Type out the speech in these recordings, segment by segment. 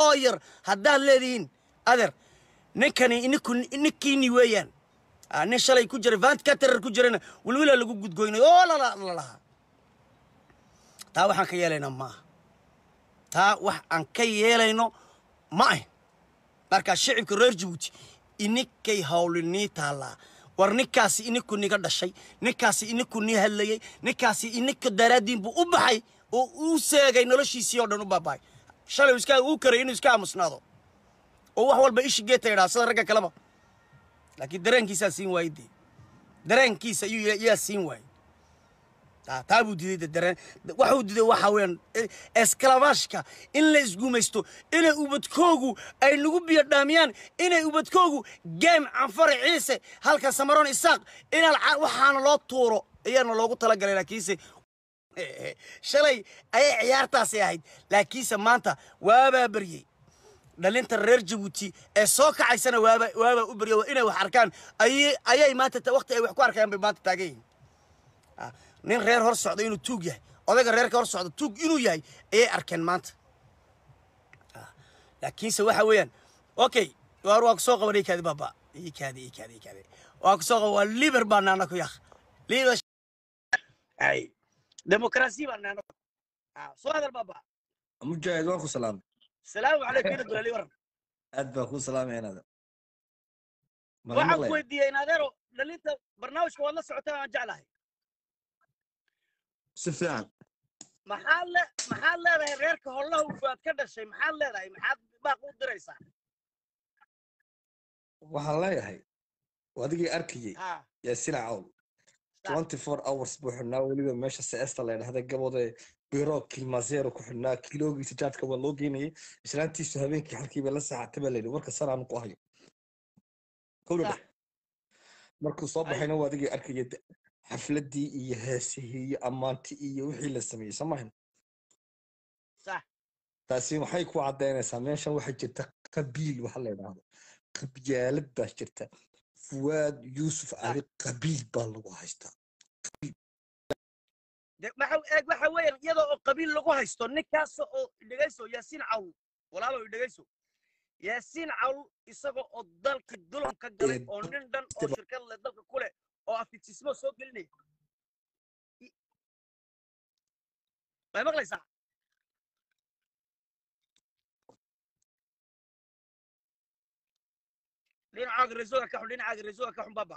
oo yar haddaad leedihiin adeer ninkani ninku ninkiini weeyaan Ah, nin shalay ku jiray vant caterer ku jirana wilwila lagu gudgoynay oo lala lalahaa taa waxaan ka yeelaynaa maaha taa wax aan ka yeelayno ma ahin markaa shicibka reer jabuuti ininkay hawlinii taallaa war ninkaasi ininku niga dhashay ninkaasi ininku nii hadlayey ninkaasi ininka daraaddiin buu u baxay oo uu seegay noloshiisii oo dhan u baabahay shalay iska uu karay inuu iska aamusnaado oo wax walba ishi geeta idhaa sida ragga kaleba laakiin dareenkiisaa siin waayey dee dareenkiisa ayuu yaa- yaa siin waayey taa taa buu diiday de dareen waxuu diiday waxa weeyaan e- eskalamaashka in la isgumaysto inay ubadkoogu ay nagu biyo dhaamiyaan inay ubadkoogu geem canfare ciise halka samaroon isaaq inaan ca- waxaana loo tuuro ayaana loogu talagalay laakiinse shalay ayay ciyaartaasi ahayd laakiinse maanta waabaa baryey dhalinta reer jabuuti ee soo kacaysana waaba waabaa u baryo inay wax arkaan ayay ayay maanta ta- waqti ay wax ku arkayaan bay maanta taagan yihiin Ah, nin reer hor socda inuu tuug yahay odayga reerka hor socda tuug inuu yahay ayay arkeen maanta Ah, laakiinse waxa weeyaan okay waar waa kusoo qabanay kaadi baaba ii kaadi ii kaadi ii kaadi waa kusoo qaban waa liber baa naana ku yaq liber ay demokrasi baa naana Ah, soo hadal baaba mujaahid waan ku salaamay salaamu calaykum ina dulali waran aad baan kuu salaamaya inaada mala waxaan ku maqlaya weydiiyey in adeero dhalinta barnaamijka waad la socotaa aan jeclahay si fiican maxaad le maxaad leedahay reerka hollaha ufaad ka dhashay maxaad leedahay maxaad baaq u diraysaa waxaan leeyahay adigii arkayey ha yaasina cawl Sax. 24 hours buu xidhnaa weliba meesha seesta la dhahda gabode biro kilmaseero ku xidhnaa kiloogiisa jaadka waa loo geynayay islaantiisu habeenkii halkiiba la saacatay baa layidhi warka sanaan ku hayo kowdha Sax. markuu soo Ay. baxayna waa adigii arkayay de- xafladii iyo heesihii iyo ammaantii iyo wixii la sameeyey soo maahan sax taasi waxay ku caddaynaysaa meeshan waxaa jirta qabiil waxa la yidhaahdo qabyaalad baa jirta fuwaad yuusuf cali qabiil baa lagu haystaa de waxa eeg waxa weeyaan iyadoo oo qabiil lagu haysto ninkaas oo dhegayso yaasiin cawl walaalo dhegayso yaasiin cawl isagoo oo dalkii dulan ka galay Ee, oo nin dhan oo daba- shirkad leh dalka ku leh oo afitismo soo gelinaya I- way maqlaysaa dhinacaaga reesoga ka xun dhinacaaga reesoga ka xun baba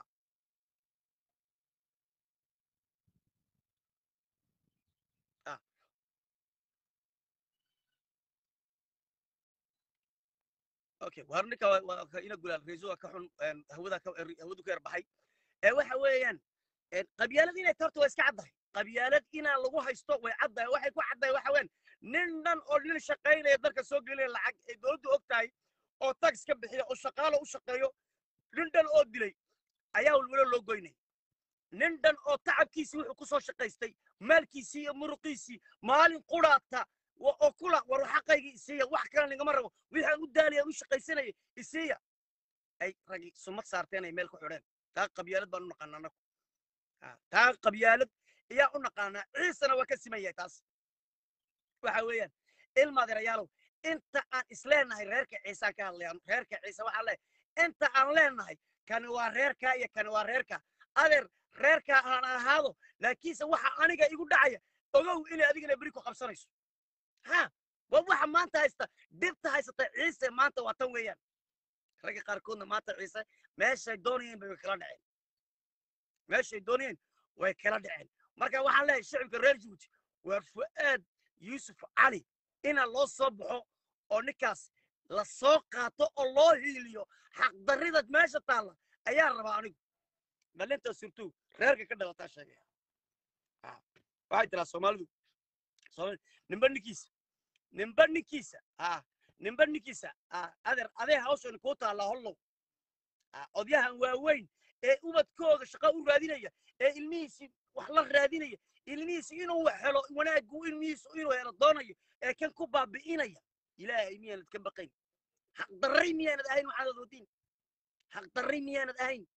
okay waar ninka waa- waa ka ina gulaal reesoga ka xun een, hawada ka er- hawadu ka yar baxay ee waxa weeyaan een, qabyaalad inay tarto waa iska caddahay qabyaalad inaa lagu haysto way caddahay waxay ku caddahay waxa weeyaan nin dhan oo nin shaqaynaya dalka soo gelinaya lacag ay dowladdu og tahay oo tax ka bixiya oo shaqaalo u shaqeeyo nin dhan oo dilay ayaa walwalo loo goynay nin dhan oo tacabkiisii wuxuu ku soo shaqaystay maalkiisii iyo muruqiisii maalin quraata wa- oo kula war xaqaygii isiiya wax kale nigama rabo wixaan u daalaya u shaqaysanayay isiiya ay ragi sumad saarteen ay meel ku xidheen taa qabyaalad baan u naqaanaa anagu Ha, taa qabyaalad ayaa u naqaanaa ciisana waa ka siman yahay taas waxa weeyaan ilmaadeerayaalow inta aan isleenahay reerka ciisaan ka hadlayaan reerka ciise waxaan leeyahay inta aan leenahay kani waa reerkaa iyo kani waa reerka adeer reerkaa aan ahaado laakiinse waxa aniga igu dhacaya ogow inay adigana beri ku qabsanayso ha waa waxa maanta haysta dhibta haysata ciise maanta waa tan weeyaan ragga qaarkoodna maanta ciise meeshay doonayeen bay kala dhaceen meeshay doonayeen way kala dhaceen marka waxaan leeyahay shicibka reer jabuuti waa fu'aad yuusuf cali ina loo soo baxo oo ninkaas la soo qaato oo loo hiiliyo xaqdarrida meesha taalla ayaa rabaa anigu dhalinta surtuu reerka ka dhalataa sheegaya Ah, waxay tiraa soomaalidu Soomaali- ninba ninkiisa ninba ninkiisa ah ninba ninkiisa ah adeer adee hawshan kuu taallaa hollow Ah, odyahan waaweyn ee ubadkooda shaqo u raadinaya ee ilmihiisi wax la raadinaya ilmihiisi inuu wax helo wanaaggu ilmihiisu inuu helo doonayo ee kan ku baabi'inaya ilaahay miyaanad ka baqayn xaqdarray miyaanad ahayn waxaanad wadiin xaqdarray miyaanad ahayn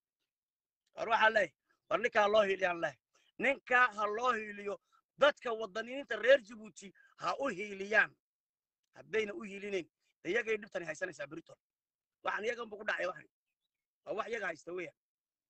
war waxaa leeyahay war ninkaa ha loo hiiliyaan leh ninkaa ha loo hiiliyo dadka wadaniinta reer jabuuti ha u hiiliyaan haddayna u hiilinayn de iyagay dhibtani haysanaysaa britol waxaan iyagan bu ku dhacay waxan waa wax iyaga haysta weeyaan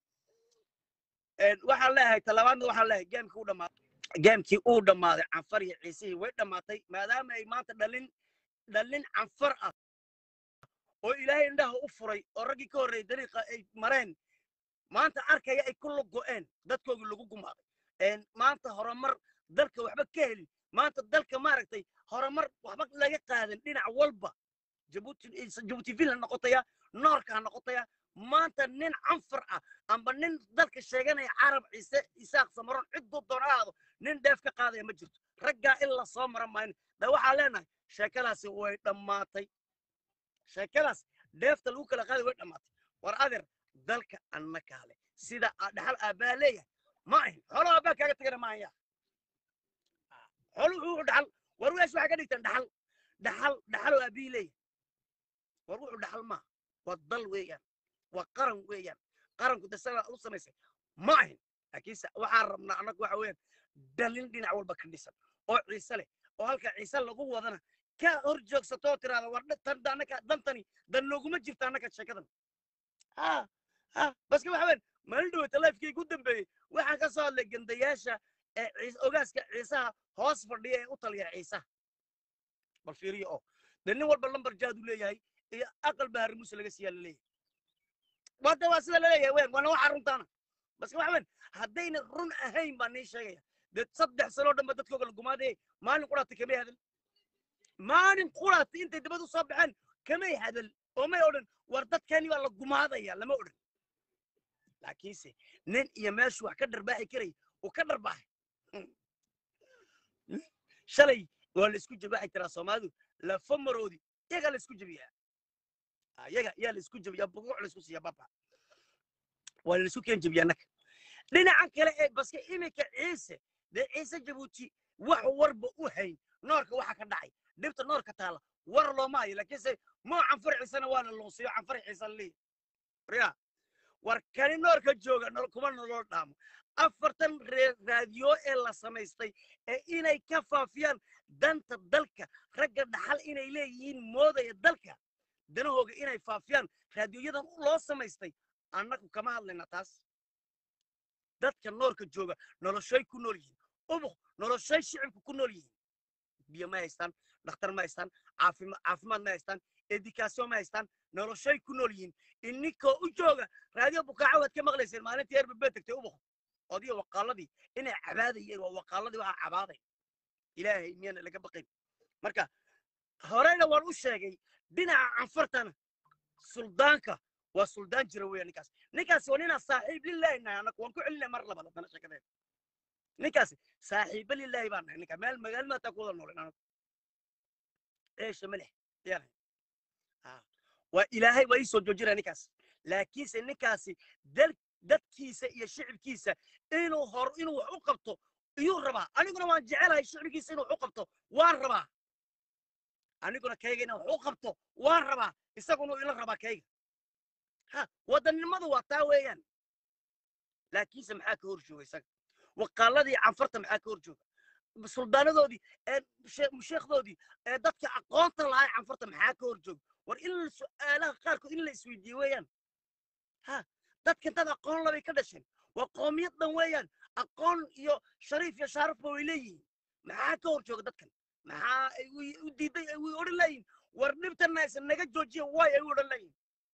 waxaan leeyahay talabaadna waxaan leeyahay geemkii u dhammaaday geemkii uu dhammaaday canfar iyo ciisihii way dhammaatay maadaama ay maanta dhalin dhalin canfar ah oo ilaahay indhaha u furay oo raggii ka horreeyay dariiqa ay mareen maanta arkaya ay ku lugo'een dadkoogii lagu gumaaday maanta horumar dalka waxba ka helin maanta dalka maaragtay horumar waxba laga qaadan dhinac walba jabuuti jabuuti vil ha noqotaya noorka ha noqotaya maanta nin canfar ah amba nin dalka sheeganaya carab ciise isaaq samaroon cidduu doon ha ahaado nin dheef ka qaadaya ma jirto raggaa in la soo mara maayn da waxaan leenahay sheekadaasi way dhammaatay sheekadaas dheefta lagu kala qaaday way dhammaatay war adeer dalka anna kaale sida dhaxal aabbaa leeyahay ma ahin xoolo aabbaa kaaga tagana ma ahaya xoolo wuxuu dhaxal war weesh waxay ka dhigteen dhaxal dhaxal dhaxaloo aabbihi leeyahay war wuxuu dhaxal maaha waa dal weeyaan waa qaran weeyaan qaranku de sagaa u samaysay ma ahin laakiinse waxaan rabnaa annagu waxa weeyaan dhalin dhinac walba ka dhisan oo ciise leh oo halka ciise lagu wadana ka hor joogsato oo tiraada war tan annaka dantani dan nooguma jirta annaka sheekadan ha ha baske waxa weyn maalin dhaweyta lifekii ugu dambeeyey waxaan ka soo hadlay gandayaasha ee ciise ogaaska ciisaha hoos fadhiya ee u taliya ciisaha bal fiiriyo oo dee nin walba lambar jaad u leeyahay iyo aqal bahari muuse laga siiyaa la leeyahay wada waa sida laleeyahay weyn waana waxa runtaana baske waxa weyn haddayna run ahayn baa nii sheegaya dee saddex sanoo dhanba dadkooga la gumaadayay maalin quraatay kamay hadal maalin quraatay intay dibad u soo baxeen kamay hadal oo may odhan war dadkani baa la gumaadaya lama odhan laakiinse nin iyo meeshu wax ka dharbaaxi karaya uu ka dharbaaxay shalay waa la isku jebi waxay tiraa soomaalidu lafa maroodi iyagaa la isku jebiyaa iyaga yaa la isku jebiyaa buguuc la isku siiya baba waa la isku keen jebiyaa annaka dhinacan kale ee baske iminka ciise dee ciise jabuuti wax warba u hayn noorka waxa ka dhacay dhibta noorka taala war looma hayo laakiinse moo canfar ciisena waa la luusiyo canfar ciise leeyahy ya war kani noorka jooga kuma nolol dhaamo afartan raadiyo ee la samaystay ee inay ka faafiyaan danta dalka ragga dhaxal inay leeyihiin moodaya dalka danahooga inay faafiyaan raadiyoyadan loo samaystay annagu kama hadlayna taas dadka noorka jooga noloshay ku nool yihiin ubuk noloshay shicibku ku nool yihiin biyo ma haystaan dhakhtar ma haystaan caafimaad ma haystaan edikaasyon ma haystaan noloshay ku nool yihiin ininkoo u jooga raadiyo bukaaco waad ka maqlayseen maalintii erbabee tegtay ubuk odiyo waqaaladii inay cabaadayeen waa waqaaladii waxaa cabaaday ilaahay miyana laga baqayn marka horeyna waan u sheegay dhinaca canfartana suldaanka waa suldaan jira weya ninkaas ninkaasi waa ninaa saaxiib lilaahi nahay annagu waan ku celinay mar labaad haddana sheekadeed ninkaasi saaxiiba lilaahi baan nahay ninka meel magaalada ku wada noolin anagu eesha ma leh yaanahay waa ilaahay waa ii soo joojinaya ninkaas laakiinse ninkaasi dal dadkiisa iyo shicibkiisa inuu hor inuu wax u qabto iyuu rabaa aniguna waan jecelahay shicibkiisa inuu wax u qabto waan rabaa aniguna kayga inaan wax u qabto waan rabaa isaguna ila rabaa kayga ha wadannimadu waa taa weeyaan laakiinse maxaa ka hor jooga isaga waqaaladii canfarta maxaa ka hor jooga suldaanadoodii sheekhdoodii dadka aqoonta lahaa canfarta maxaa ka hor jooga war in su'aalaha qaarkood in la isweydiiye weeyaan ha dadkan dad aqoon labay ka dhasheen waa qoomiyad dhan weeyaan aqoon iyo shariif iyo shaarafba way leeyihiin maxaa ka hor jooga dadkan maxaa ay u diiday ay way odhan leeyihin war dhibtana aysan naga joojiya waay ay u odhan leeyihin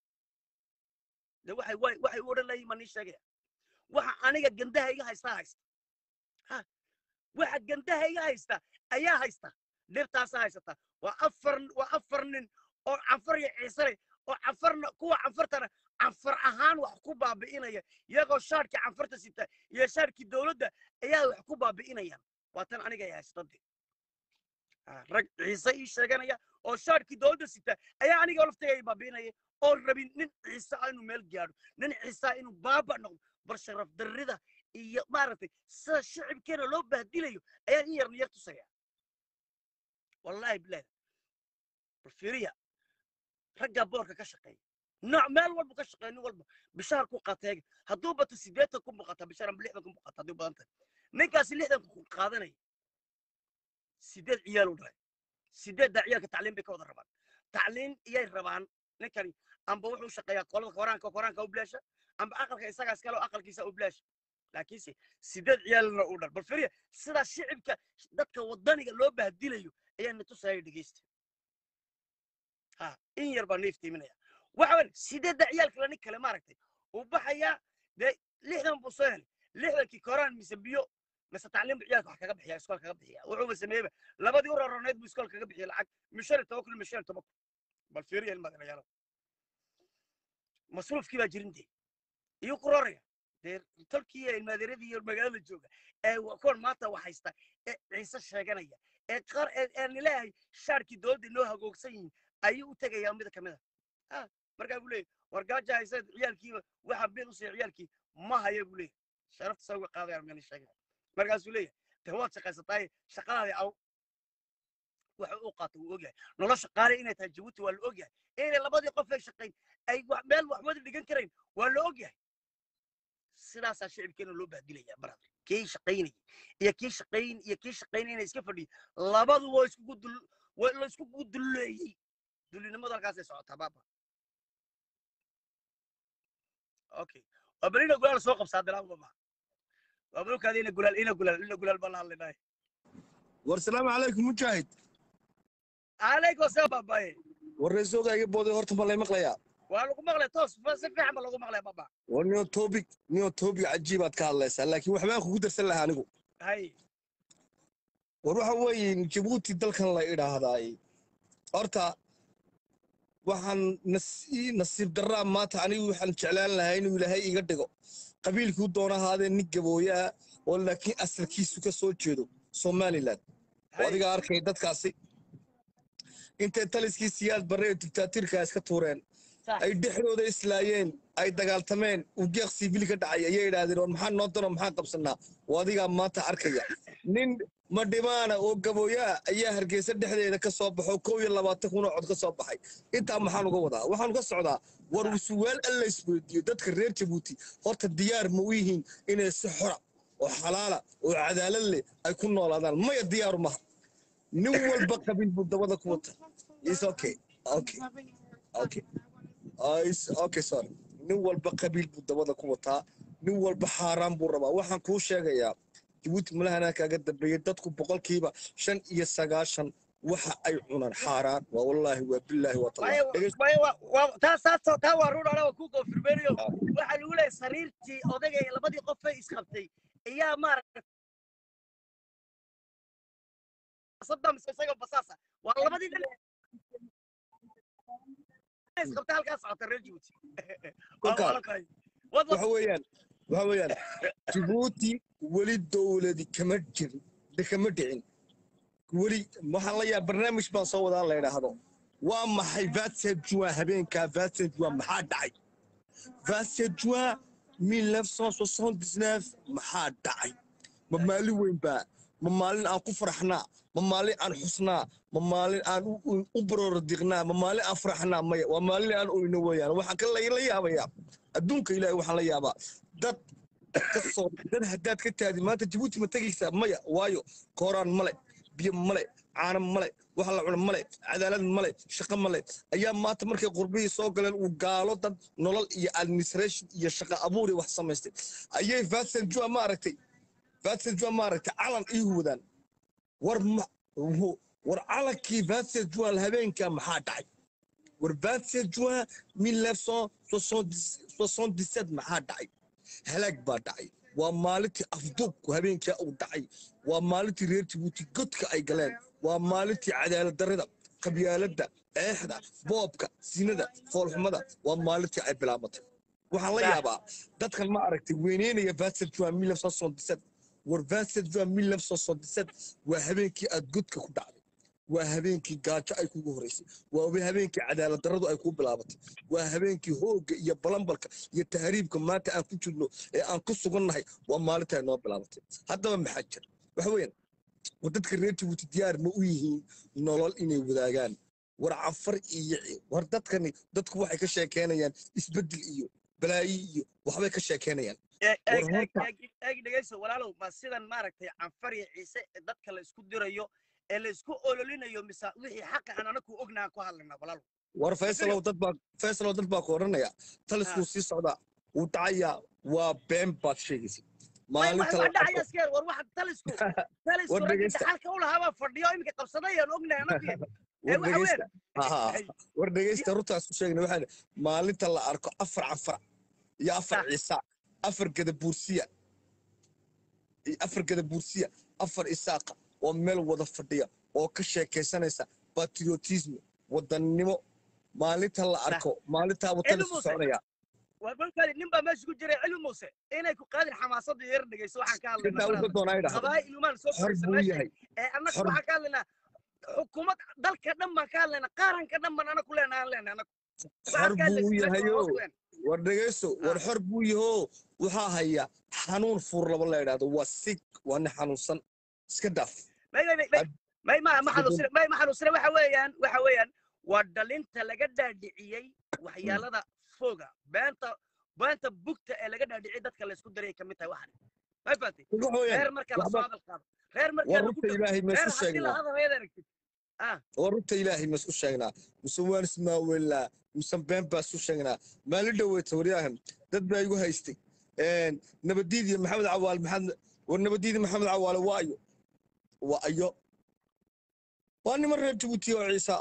de waxay waay waxay u odhan leeyihin ma nii sheegaya waxa aniga gandaha iga haystaa haysta ha waxa gandaha iga haysta ayaa haysta dhibtaasa haysata waa afar waa afar nin oo canfar iyo ciisale oo canfarna kuwa canfartana canfar ahaan wax ku baabi'inaya iyagoo shaarkii canfarta sita iyo shaarkii dowladda ayaa wax ku baabi'inayaan waa tan aniga ay haystade rag ciise ii sheeganaya oo shaarkii dowladda sita ayaa aniga laftiga ay baabi'inaya oo rabin nin ciise ah inuu meel gaadho nin ciise ah inuu baaba noqdo bal sharaf darrida iyo maaragtay sida shicibkeena loo bahdilayo ayaan in yarna yar tusaya wallahi bilahi bal fiiriya raggaa boorka ka shaqeeya nooc meel walba ka shaqeeya nin walba bishaar ku qateega hadduu bato siddeetan kun buu qataa bishaar amba lixdan kun buu qataa hadduu badan tahay ninkaasi lixdan kun qaadanaya siddeed ciyaal u dhalay sideedda ciyaalka tacliin bay ka wada rabaan tacliin iyay rabaan ninkani amba wuxuu shaqeeyaa qolada koraanka koraanka u bilaasha amba aqalka isagaa iskale oo aqalkiisa u bilaasha laakiinse sideed ciyaalna u dhal bal firiya sidaa shicibka dadka wadaniga loo bahdilayo ayaa na tusaya dhegeysta ha in yar baa neef tiiminaya waxa weyn sideedda ciyaalkala nin kale maaragtay uu baxayaa dee lixdan buu soo helay lixdankii koraan mise biyo mise tacliin buu ciyaalka wax kaga bixiya iskool kaga bixiya wuxuuba sameeyeyba labadii u roroneed buu iskool kaga bixiyay lacag mishan iyo toban kun mishan iyo toban kun bal fiiriya ilmaadalayaalo masruufkii baa jirin dee iyo ku roraya dee tolkii iyo ilmaadeeradii iyo magaalada jooga ee wa- kuwan maanta wax haysta ee ciise sheeganaya ee qaar ee ee nileeyahay shaarkii dowladda inoo hagoogsan yihiin ayuu u tegayaa mid kamid a ah markaa buu leeyahy war gaaja haysa ciyaalkiiba waxa bil u siiya ciyaalkii ma haya buu leeyahy sharafta saa uga qaadaya mani sheegaya markaasuu leeyahay de waad shaqaysataaye shaqadaadii aw waxa uu qaato wuu ogyahay nolosha qaali inay tahay jabuuti waa la ogyahay inay labadii qof ay shaqayn ay wax- meel wax wada dhigan karayn waa la ogyahay sidaasaa shicibkeena loo bahdilaya brother kii shaqaynayay iyo kii shaqayn iyo kii shaqaynay inay iska fadhiyo labadu waa iskugu dul waa la iskugu dulleeyey dullinimadu halkaasay socotaa baaba okay waa bal ina gulaal soo qabsaa bilaabba ma waa balkaada ina gulaal ina gulaal ina gulaal baa la hadlaynaaye war salaamu calaykum mujaahid calaykum asalaam baabaye war reesooga iga booday horta ma lay maqlayaa waa lagu maqlay toos fa- si fiican ba lagu maqlay baba war nio topic nio topic cajiibaad ka hadlaysaa laakiin waxbaan kugu darsan lahaa anigu hay war waxa weeye jabuuti dalkan la idhaahdaay horta waxaan nasi- nasiib darraa maanta anigu waxaan jeclaan lahaa inuu ilaahay iga dhigo qabiilkuu doona ahaadee nin gabooyaa oo laakiin asalkiisu ka soo jeedo somalilan oo hay adiga arkay dadkaasi intay taliskii siyaad barre ee dictaatiirka iska tuureen sax ay dhexdooda islaayeen ay dagaaltameen uu geeq siibili ka dhacay ayay idhaahdeen war maxaa noo dano maxaan qabsanaa oo adigaa maanta arkaya nin madhimaana oo gabooyaa ayaa hargeysa dhexdeeda ka soo baxo kow iyo labaatan kun oo cod ka soo baxay intaa maxaan uga wadaa waxaan uga socdaa war suwaal alla isweydiiyo dadka reer jabuuti horta diyaar ma u yihiin inay si xora oo xalaala oo cadaalad leh ay ku noolaadaan maya diyaaru maha nin walba qabiil buu dabada ku wata is okay okay okay Ah, is- okay sorry nin walba qabiil buu dabada ku wataa nin walba xaaraan buu rabaa waxaan kuu sheegayaa jabuuti malahanaa kaaga dambeeyey dadku boqolkiiba shan iyo sagaashan waxa ay cunaan xaaraan waa wallaahi waa bilaahi waa maya tallah dhegeyst maya waa waa taa saas taa waa ruun anaa ku koofirmeeriyo waxaa lagu leeyahay sariirtii odayga iyo labadii qof ay isqabtay ayaa maaragtay sadam isaga basaasa waa labadii nin ay isqabtay halkaas socota reer jabuuti waa kolkaa waa la tahay wad wad waxa weeyaan waxa weeyaan jabuuti weli dowladi kama jirin de kama dhicin weli waxaan la yaaba barnaamij baan soo wadaa la idhaahdo waa maxay vatsed juin habeenkaa vatsed juin maxaa dhacay vatsed juin 1979 maxaa dhacay ma maalin weyn baa ma maalin aan ku faraxnaa ma maalin aan xusnaa ma maalin aan u- u- u barordiqnaa ma maalin aan faraxnaa maya waa maalin aan oyno weeyaan waxaan ka la la yaabayaa adduunka ilaahay waxaan la yaabaa dad ka soo dad haddaad ka taadi maanta jabuuti ma tegaysaa maya waayo kooraan male biyo male caano male wax la cuno male cadaalad male shaqo male ayaa maanta markay qurbihii soo galeen uu gaalo dad nolol iyo administration iyo shaqo abuur iyo wax samaystay ayay vatsan jua ma aragtay vatsan jua ma aragtay calan ii wadaan war ma wu- war calankii vatsan jua habeenkaa maxaa dhacay war vatsan jua 1977 maxaa dhacay halaag baa dhacay waa maalintii afduubku habeenkaa uu dhacay waa maalintii reer jabuuti godka ay galeen waa maalintii cadaalad darrida qabyaaladda eexda boobka sinada foolxumada waa maalintii ay bilaabatay waxaan la Sax. yaabaa dadkan ma aragtay weyneynaya vatsed juan war vatsed juan waa habeenkii aad godka ku dhacday waa habeenkii gaajo ay kugu horeysay waa habeenkii cadaalad darradu ay kuu bilaabatay waa habeenkii hoogga iyo balambalka iyo tahriibka maanta aan ku jirno ee aan ku sugannahay waa maalinta ay noo bilaabatay haddaba maxaa jira waxa weeyaan war dadka reer jabuuti diyaar ma u yihiin nolol inay wadaagaan war cafar iyo war dadkani dadku waxay ka sheekeynayaan isbeddel iyo balaayi iyo waxbay ka sheekeynayaan eeg war eeg eeg horta eeg eeg dhegeyso walaalow ma sidan maaragtay canfar iyo ciise ee dadka la isku dirayo ee laysku ololinayo mise wixii xaqa aan anagu ognahan ku hadlaynaa walaalo war faysalow dad baa faysalow dad baa ku odhanaya taliskuu sii socdaa wuu dhacayaa waa been baad sheegaysa maalinta la wax dhacaya arko iskeer war waxa talisku talisku War raggii dhegeysta. dhaxalka u lahaa baa fadhiyo iminka qabsaday aan ognahay anagu ee war waxa weyn dhegeysta Haa, war dhegeysta runtaas ku sheegna waxaa maalinta la arko afar cafar iyo afar Sax. ciisa afar gadabuursiya iyo afar gadabuursiya afar isaaqa oo meel wada fadhiya oo ka sheekaysanaysa patriotism wadannimo maalinta la Sax. arko maalintaa Cilmi watanisku muuse. soconaya war markaadi nin baa meesha ku jiray cilmi muuse inay ku qaadin xamaasadda yar dhegeyso waxaan ka intaa hadlaynaa uga doonaa idhahdo qabaa'il ilumaan soo xor fadhiisa buu meesha yahay ee annagu Xor- waxaan ka hadlaynaa xukuumad dalka dhan baan ka hadlaynaa qaaranka dhan baan anagu leenahay aan leenahay anagu xor buu yahayo war dhegeyso war Ah. xor buu yaho waxaa haya xanuun fuur laba la idhahdo waa sig waa nin xanuunsan iska dhaaf may may may may ma ma Isbedel. xanuusina may ma xanuusina waxa weeyaan waxa weeyaan waa dhalinta laga dhaadhiciyey waxyaalada foga beenta beenta bugta ee laga dhaadhiciyey dadka laysku daray kamid tahay waxan may fahatay waxa weeyaan reer marka la soo waxba- hadal qaado reer marka war lagu runta dhago ilaahay ma reer isku haddii la sheegnaa hadal reed aragtid war runta ilaahay ma isku sheegnaa mise waan ismaaweelnaa mise been baa isku sheegnaa maalin dhoweyta waryaahan dad baa igu haystay nabadiidi maxamed cawaale maxamed war nabadiidi maxamed cawaale waa ayo waa ayo waa niman reer jabuuti oo ciisa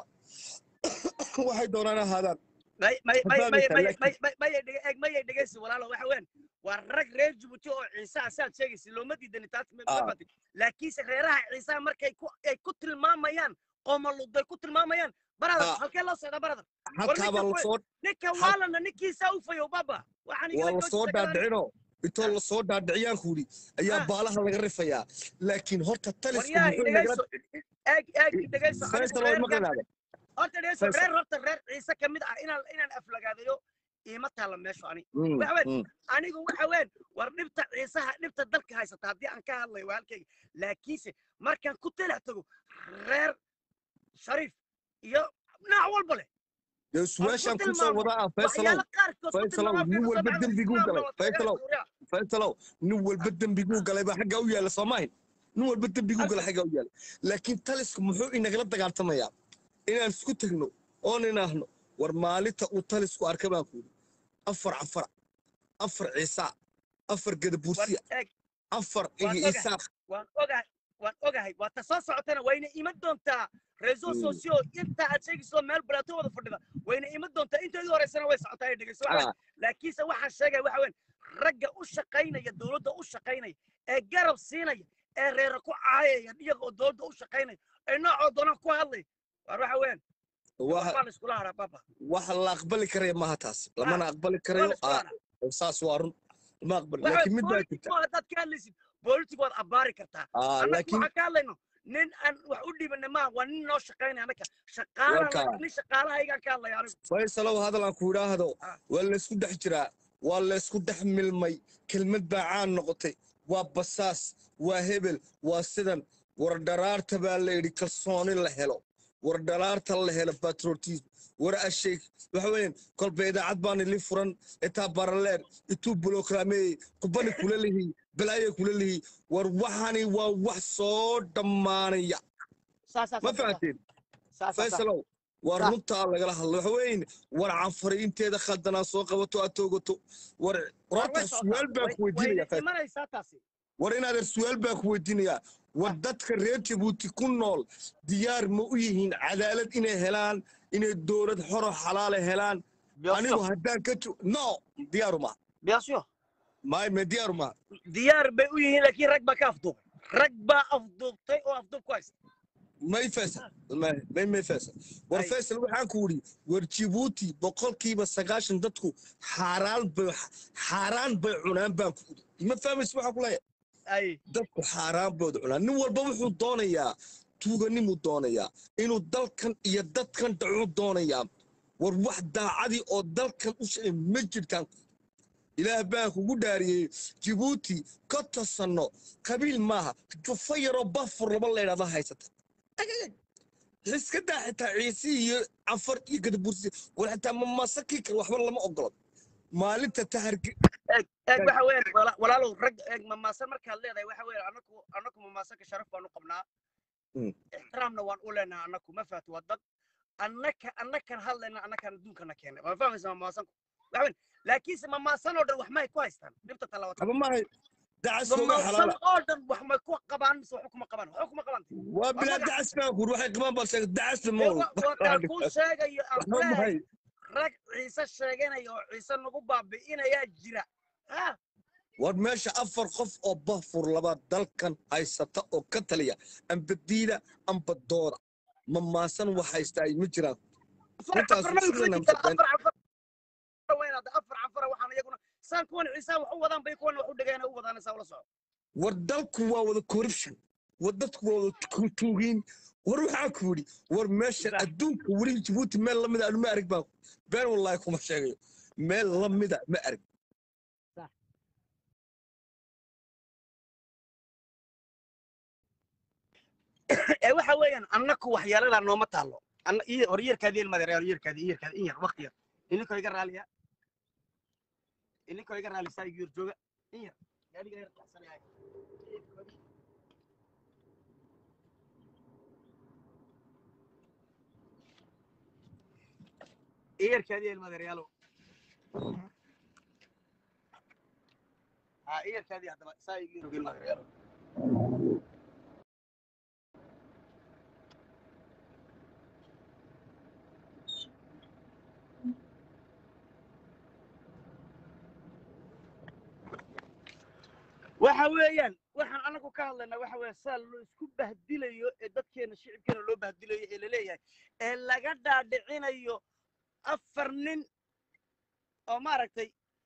waxay doonaan ahaadaan may may may may Fahmaysaa, may laakiin- may may may dhege eeg may dhegeysi walaalo waxa weeyaan waa rag reer Djibouti oo ciise ah saad sheegaysa looma diidani taas ma Ah. fahatay laakiinse reeraha ciisaha markay ku ay ku tilmaamayaan qoomaluday ku tilmaamayaan barada Ah. halkee loo socdaa barada halkaa baa ninka lasoo ninka Hal- waalana ninkiisa u fayo baba waxaan waa igala lasoo joojisa garan dhaadhicino intoo lasoo dhaadhiciyaan kuuri ayaa Ah. baalaha laga rifayaa laakiin horta talisku waryaa muxuu inagala dhegeyso eeg eeg dhegeyso anigu faysal way reer maqlinaade horta dhegeyso Faisal. reer horta reer ciise ka mid ah inaan inaan aflagaadayo iima taalla meeshu ani waxa weyn anigu waxa weyn war dhibta ciisaha dhibta dalka haysata haddii aan ka hadlayo waa halkayga laakiinse markaan ku talax tago reer shariif iyo nooc walba leh dee su-aashaan ku ku soo tilmaamo wadaa ah faysalow waxyaalo qaarkood ku Faisalow, tilmaamo nin fiiqa walba sabcada dembiguu islaamka galay. waa taageera Faisalow. suuriya faysalow nin walba dembiguu galay baa xaggaa u yaala soo maahin nin walba dembiguu galay xaggaa u yaala laakiin talisku muxuu inagala dagaaltamayaa inaan isku tegno oon inaahno war maalinta uu talisku arka baan ku yidhi afar cafara afar ciisaa afar war gadabuursiya eeg afar Waan iyo ogahay. isaaq waan ogahay waan ogahay waa ta soo socotana wayna iman doontaa reseau Mm. socio inta aad sheegayso meel balaato wada fadhida wayna iman doontaa inteedii horeysana way socotaa ay dhegeyso waxa weyn Ah, laakiinse waxaan sheegaya waxa weyn ragga u shaqaynaya dowladda u shaqaynaya ee garab siinaya ee reera ku caayaya iyaga oo dowladda u shaqaynaya ee noocoo doonaan ku hadlaya war waxa weyn waxa waxbaa la iskula haraa baba waxa la aqbali karaya maaha taas lamana aqbali waa karayo la iskula ah, haraa saas waa run lama aqbali waxa laakiin weyn mid baa politic jirta ma haddaad ka hadlaysid politic waad abbaari kartaa Ah, annaga laakiin waxaan ka hadlayno nin aan wax u dhibana maaha waa nin noo shaqaynaya annaga shaqaala Warka. nin shaqaalahaygaan ka hadlaya anigu faysalow hadal aan ku idhaahdo Ah. waa laysku dhex jiraa waa laysku dhex milmay kelmad baa caan noqotay waa basaas waa hebel waa sidan war dharaarta baa la yidhi kalsooni la helo war dharaarta la helo patriotism war asheeg waxa weeyaan kolba idaacad baan ili furan itaa baraleer ituu bulokraameeyey kubani kula lihi balaaya kula lihi war waxani waa wax soo dhammaanaya ma fahanteen faysalow waa Sax. runtaa lagala hadlo waxa weyn war canfari inteeda khaldanaa soo qabato aad toogato war warta su'aal baa ku weydiinaya Faysal. imanaysaa taasi war inaadan su'aal baa ku weydiinayaa war dadka reer jabuuti ku nool diyaar ma u yihiin cadaalad inay helaan inay dowlad xoro xalaale helaan anigu haddaan ka tu no diyaaru ma bien sûr may me diyaaru ma diyaar bay u yihiin laakiin rag baa ka afduubay rag baa afduubtay oo afduub ku haysta may faysal may may may faysal war Ay. faysal waxaan ku wuri war jabuuti boqolkiiba sagaashan dadku xaaraan bay xaaraan bay cunaan baan ku wuri ma fahmaysa waxaan ku leeyahay ay dadku xaaraan bood cunaan nin walba wuxuu doonayaa tuuganimuu doonayaa inuu dalkan iyo dadkan dhacuu doonayaa war wax daacadii oo dalkan u shaqay ma jirtaan ilaah baan kugu dhaariyey jabuuti ka tasanno qabiil maaha jufa yaroo bafur laba leydhada haysata iska daa xitaa ciisi iyo cafar iyo gadabursi war xitaa mamasakii kale waxba lama ogolo maalinta taharge eeg eeg waxa weeyaan wala- walaalow rag eeg mamaasan markaad leedahay waxa weeyaan anaku anaku mamaasanka sharaf baanu qabnaa Mm. ixtiraamna waan u leenahay annaku ma fahat waa dad annaka annakan hadlayna annakan adduunkana keenay waa fahmaysa mamaasanku waxaweyn laakiinse mamaasan oo dhan wax may ku haystaan dhibta talabaad haba maahay dacaskooga mamaasan xalaala oo dhan wax may ku qabaan mise wax kuma qabaan wax kuma qabaan waa bilaa magac- dacas baan kuuri waxay qabaan baa sheegay dacasna ma Ee, wado wa- waa kaan kuu sheegayo aan waxba kuleeyahay mahay rag ciise sheeganaya oo ciise nagu baabi'inayaa jira ha war meesha afar qof oo bafur labaad dalkan haysata oo ka taliya amba diida amba dooda ma maasan wax haystaa ma jiraan afar Runtaas cafarna way sidana kula jirtaa maqan. afar cafar weynaada afar cafara waxaan iyaguna saan kuwan ciise wax u wadaan bay kuwana wax u dhigayna u wadaan saa ula soco war dalku waa wada corruption war dadku waa wada tu- tuugiin war waxaa ku yidhi war meesha Sax. adduunka weli jabuuti meel lamida anu ma arag baan been wallaahi kuma sheegayo meel lamida ma arag ee waxa weeyaan annaku waxyaaladaa nooma taallo anna iyo hor yeerkaadi ilmadeer hor yeerkaadi yeerkaadi in yar waqti yar ininkoo iga raaliya ininkoo iga raalisaa igu yar jooga in yar gaadhiga yar qaxsanaya iyarkaadi ilmadeeryaalo ha iyarkaadi haddaba saa igu yar ilmadeeryaalo waxa weeyaan waxaan anagu ka hadlaynaa waxa weeye saa loo isku bahdilayo ee dadkeena shicibkeena loo bahdilayo ee laleeyahay ee laga dhaadhicinayo afar nin oo maaragtay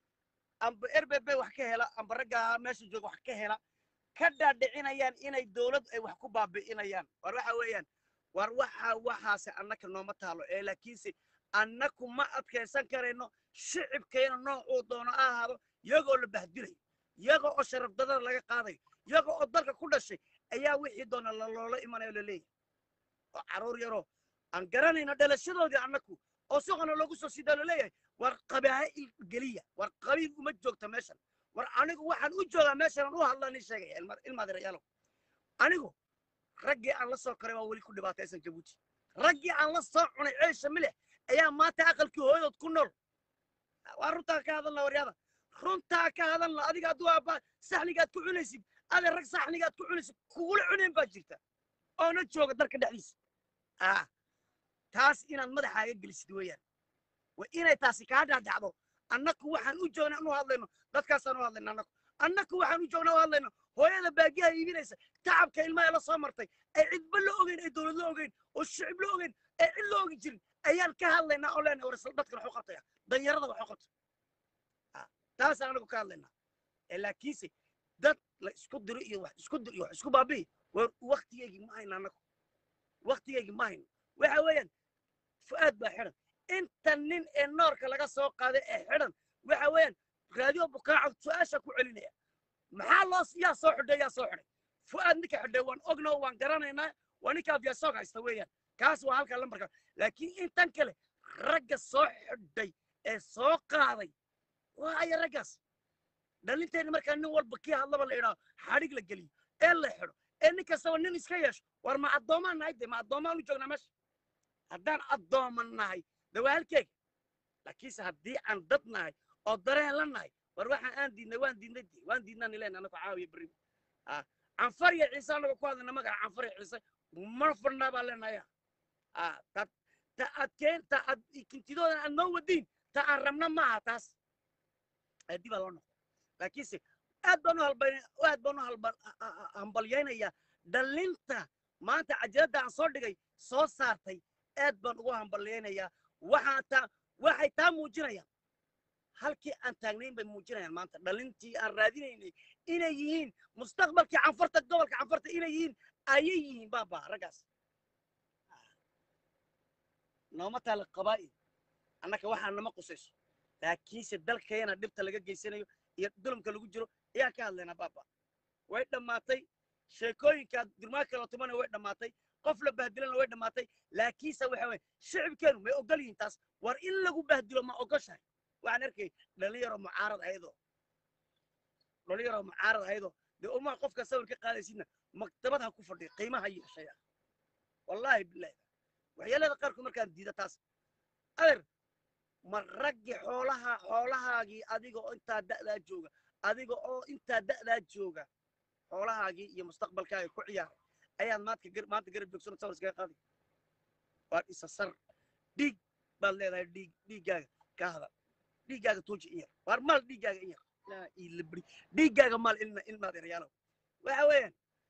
amba rbb wax ka hela amba ragga meesha jooga wax ka hela ka dhaadhicinayaan inay dowlad ay wax ku baabi'inayaan war waxa weeyaan war waxa waxaase annaka nooma taalo ee laakiinse annaku ma adkaysan karayno shicibkeena noocuu doono ha ahaado iyagoo la bahdilayo iyaga oo sharaf darada laga qaadayo iyaga oo dalka ku dhashay ayaa wixii doona la- loola imanayo laleeyahay oo carruur yaroo aan garanayno dhalashadoodii annaku oo suqana loogu soo sidaa laleeyahay war qabaa'il geliya war qabiil uma joogta meeshan war anigu waxaan u joogaa meeshan aan u hadlani sheegaya ilma- ilmaadirayaalow anigu raggii aan la soo koray waa weli ku dhibaataysan jabuuti raggii aan la soo cunay ceesha milix ayaa maanta aqalkii hooyadood ku nool waa runtaa ka hadalna waryaada runtaa ka hadalna adiga hadduu aabba saxnigaad ku cunaysid ade rag saxnigaad ku cunaysid kugula cunayn baa jirta oona jooga dalka dhexdiisa ah taas inaad madaxaaga gelisid weeyaan waa inay taasi kaa dhaadhacdo annaku waxaan u joognaa anu hadlayno dadkaasaan u hadlayno annaku annaku waxaan u joognaa u hadlayno hooyada baagiyaha iibinaysa tacabka ilmaha la soo martay ay cidba la ogeyn ay dowlad la ogeyn oo shicib la ogeyn ay cid la ogi jirin ayaan ka hadlaynaa oo leenahay war isla dadkan waxu qabtaya danyarada waxu qabta Ah, taasaan anagu ka hadlaynaa ee laakiinse dad la isku diro iyo wax isku dir iyo wax isku baabi'i war waktigeygii ma hayno annagu waktigeygii ma hayno waxa weeyaan fu'aad baa xidhan inta nin ee noorka laga soo qaaday ee xidhan waxa weeyaan raadiyo bukaaco su-aasha ku celinaya maxaa loo yaa soo xidhay yaa soo xidhay fu'aad ninka xidhay waan ognoo waan garanaynaa waa ninka afyasoog haysta weeyaan kaas waa halka lambarka laakiin intan kale ragga soo xidhay ee soo qaaday waa aya raggaas dhalinteena markaa nin walba kii hadlaba la idhaa xadhig la geliyo ee la xidho ee nin kastaba nin iska yeesho war ma addoomaan nahay de ma addoomaan u joognaa meesha haddaan addooman nahay de waa halkeega laakiinse haddii aan dad nahay oo dareen la nahay war waxaan aan diidnay waan diidnay de waan diidnaan ileen anaku caawiya berri ah canfar iyo ciise anaga ku hadlayna magaca canfar iyo ciise ma fadhnaa baa leenaya ah ta ta aad keen ta aad kintidoodan aad noo wadiin ta aan rabna maaha taas dib baa loo noqda laakiinse aad baan u halbay aad baan u halba hambalyaynayaa dhalinta maanta cajaladda aan soo dhigay soo saartay aad baan ugu hambalyaynayaa waxaa taa waxay taa muujinayaan halkii aan taagnayn bay muujinayaan maanta dhalintii aan raadinaynay inay yihiin mustaqbalkii canfarta gobolka canfarta inay yihiin ayay yihiin baaba raggaas nooma taala qabaa'il annaka waxaa nama qusayso laakiinse dalkayana dhibta laga geysanayo iyo dulumka lagu jiro ayaan ka hadlaynaa baaba way dhammaatay sheekooyinka durmaa kala tumana way dhammaatay qof la bahdilana way dhammaatay laakiinse waxa weye shicibkeenu may ogol yihiin taas war in lagu bahdilo ma ogoshahay waxaan arkay dhalinyaro mucaarad ayadoo dhalinyaro mucaarad ayadoo dee umaa qofka sawir ka qaadaysidna maktabad ha ku fadhiyo qiimaha yeeshaya wallaahi bilahi waxyeelada qaarkood markaan diida taas adeer ma raggi xoolaha xoolahaagii adiga oo intaa da'daa jooga adiga oo intaa da'daa jooga xoolahaagii iyo mustaqbalkaaga ku ciyaaray ayaad maanta gar maanta garab joogsano sawir iskaga qaadi waa isa sar dhiig baad leedahay dhiig dhiiggaaga ka hadal dhiiggaaga tuuji in yar waar maal dhiiggaaga in yar laa ilabri dhiiggaaga maal ilma ilmaad erayaalow waxa weeyaan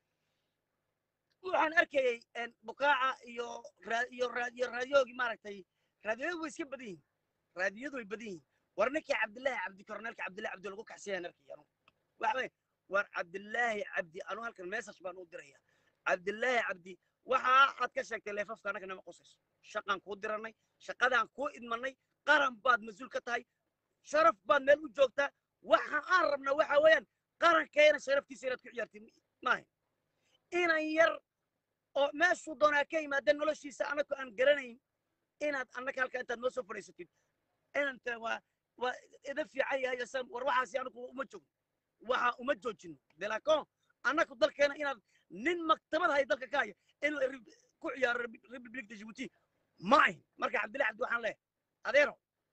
waxaan arkayay een, bukaaca iyo raa- iyo raa- iyo raadiyoogii maaragtay raadiyadu way iska badan yihiin raadiyadu way badan yihiin war ninkii cabdillaahi cabdi korneelka cabdillahi cabdi lagu kaxsiyaan arkay anu waxa weeye war cabdillaahi cabdi anu halkan message baan u diraya cabdillaahi cabdi waxa aad ka sheegtay leefafka annaga nama qusayso shaqaan kuu diranay shaqadaan kuu idmanay qaran baad mas-uul ka tahay sharaf baad meel u joogtaa waxa aan rabnaa waxa weeyaan qarankeena sharaftiisa inaad ku ciyaartid maaha inan yar oo meeshuu doonaa ka yimaada noloshiisa annagu aan garanayn inaad annaga halkaa intaad noo soo fadhiisatid inanta waa waa ida fiican yahay asan war waxaasi anagu uma joogno waxa uma joojino delacon annagu dalkeena inaad nin maktabad hay dalka ka haya inuu ri- ku ciyaaro Repu- republic de djibouti ma ahin marka cabdillahi cabdi waxaan leeyahay adeero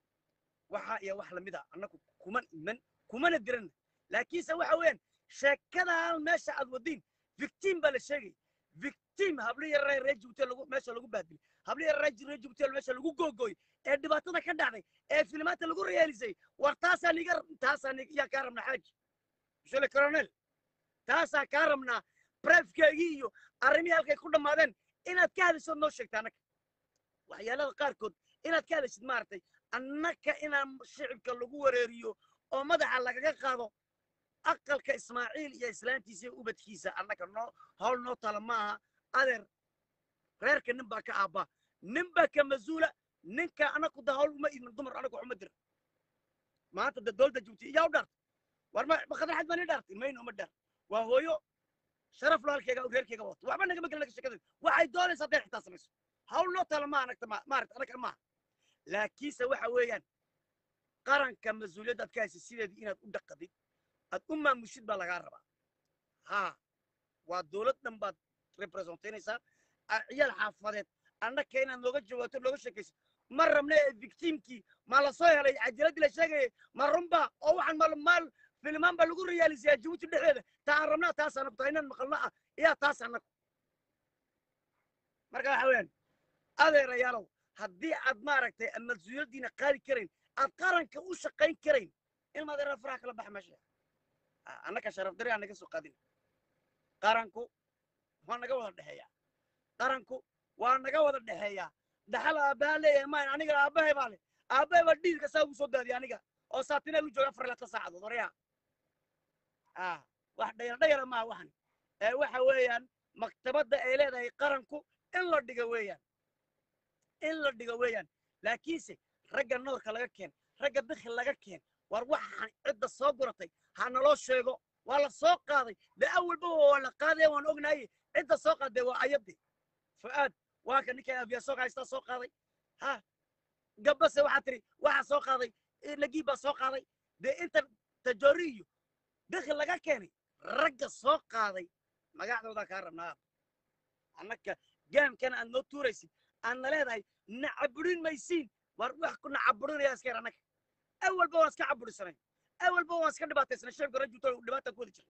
waxa iyo wax lamid a annagu kuma iman kumana diran laakiinse waxa weeyaan sheekadan meesha aad wadiin victim baa la sheegay victim hablo yarare reer jibuuti lagu meesha lagu baadilay hablo yarare reer jibuuti meesha lagu googooy ee dhibaatada ka dhacday ee filimaanta lagu reyaalisay war taasaa niga taasaa nig- yaa kaa rabnaa xaaji monsieur le colonel taasaa kaa rabnaa brefkeegii iyo arrimihii halkay ku dhammaadeen inaad ka hadashood noo sheegta annaga waxyaalada qaarkood inaad ka hadashid maaragtay annaka inaan shicibka lagu wareeriyo oo madaxa lagaga qaado aqalka ismaaciil iyo islaantiisa iyo ubadkiisa annaka noo hawl noo tala maaha adeer reerka nin baa ka aabbaa nin baa ka mas-uula ninka annaku da hawl uma idmin dumar annagu waxuma dirin maanta da dowladda jubti iyaa u dhaartay war ma makadar xad baa ni dhaartay mayna uma dhaar waa hooyo sharaf lo halkeega reerkeega wato waxba nagama gelin naga sheekada waxay doonaysaa hadday xitaa samayso hawl noo tala maaha anagta ma maaragta annaga maaha laakiinse waxa weeyaan qaranka mas-uuliyadda aad ka haysid sideedii inaad u dhaqadid aad u maamushid baa lagaa rabaa haa waa dowlad dhan baad representaynaysaa a- ciyaal xaafadeed annaka inaad nooga jawaabto nooga sheekaysid ma rabna ee victimkii ma la soo helay cajiladii la sheegayay ma runba oo waxaan mal maal filimaan baa lagu reyaalisayaa jabuuti dhexdeeda taa aan rabnaa taas anagu taa inaan maqalno ah iyaa taas anagu marka waxa weeyaan adeerayaalow haddii aad maaragtay aad mas-uuliyaddiina qaadi karayn aad qaranka u shaqayn karayn ilma adeera faraha kala baxa meesha Ah, annaka sharaf dari aan naga soo qaadin qaranku waa naga wada dhexeeya qaranku waa naga wada dhexeeya dhaxal aabbaha leeyahay maan aniga aabbahay baa le aabbahay baa dhiilka saa ugu soo daadiya aniga oo saatineel u jooga afar laatan saacadood waryaa ah wax dhayal dhayala maaha waxan ee waxa weeyaan maktabadda ay leedahay qaranku in la dhigo weeyaan in la dhigo weeyaan laakiinse ragga noorka laga keen ragga bikhi laga keen war waxaan cidda soo guratay ha naloo sheego waa la soo qaaday de awalba waa la qaadaya waan ognaye cidda soo qaaday waa ayadii fu'aad waa ka ninka afiyasoog haystaa soo qaaday ha gabase waxaa tiri waxaa soo qaaday nagii baa soo qaaday dee inta tajoori iyo bikhi laga keenay ragga soo qaaday magacdoodaa kaa rabnaa annaka gaamkana aad noo tuuraysid aadna leedahay nacaburin maysiin war wax ku nacaburinaya iska yar annaka awalba waan iska caburisanay awalba waan iska dhibaataysanay shacibka rajulta dhibaata ku wadi jiray